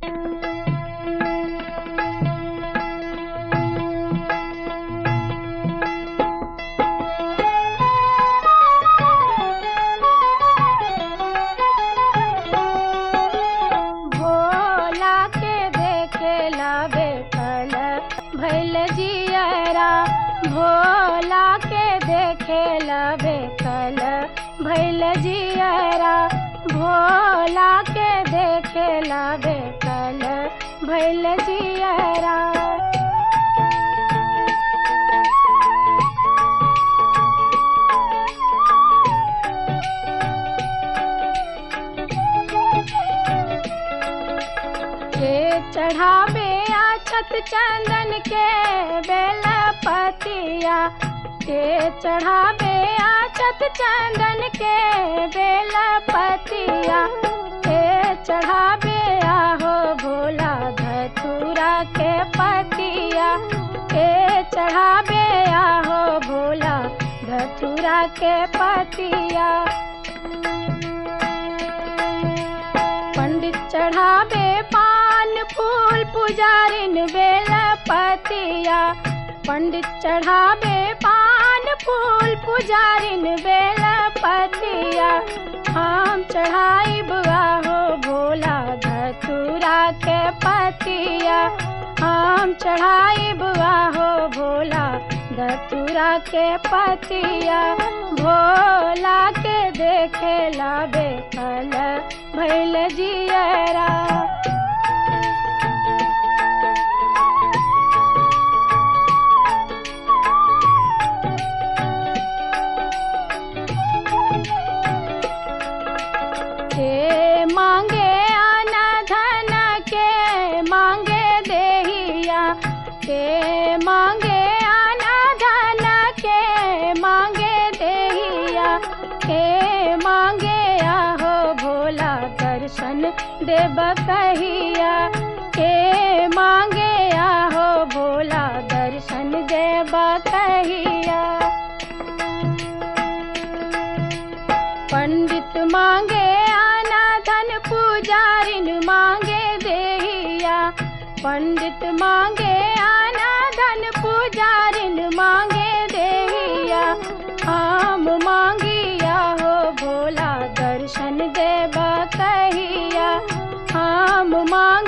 भोला के देखेला बेकल भैल जियरा भोला के देखेला बेकल भैल जियरा भोला के देखेला बेकल भैल जियरा के चढ़ावे आछत चंदन के बेल पतिया के चढ़ावे आछत चंदन के बेल पतिया के चढ़ावे आहो भोला धतूरा के पतिया के चढ़ावे आहो भोला धतूरा के पतिया पंडित चढ़ावे पान फूल पुजारिन बेल पतिया पंडित चढ़ावे पान फूल पुजारिन बेल पतिया हम चढ़ाई बुआ हो भोला धतूरा के पतिया हम चढ़ाई बुआ हो भोला धतूरा के पतिया भोला के देखेला बेकल भैल जियरा के मांगे आना धन के मांगे देहिया के मांगे आना धन के मांगे देहिया के मांगे आहो भोला दर्शन देव कहिया के मांगे आहो भोला दर्शन देव कहिया पंडित मांगे आना धन पुजारिन मांगे देहिया पंडित मांगे आना धन पुजारिन मांगे देहिया हम मांगिया हो भोला दर्शन देवा कहिया हम मांग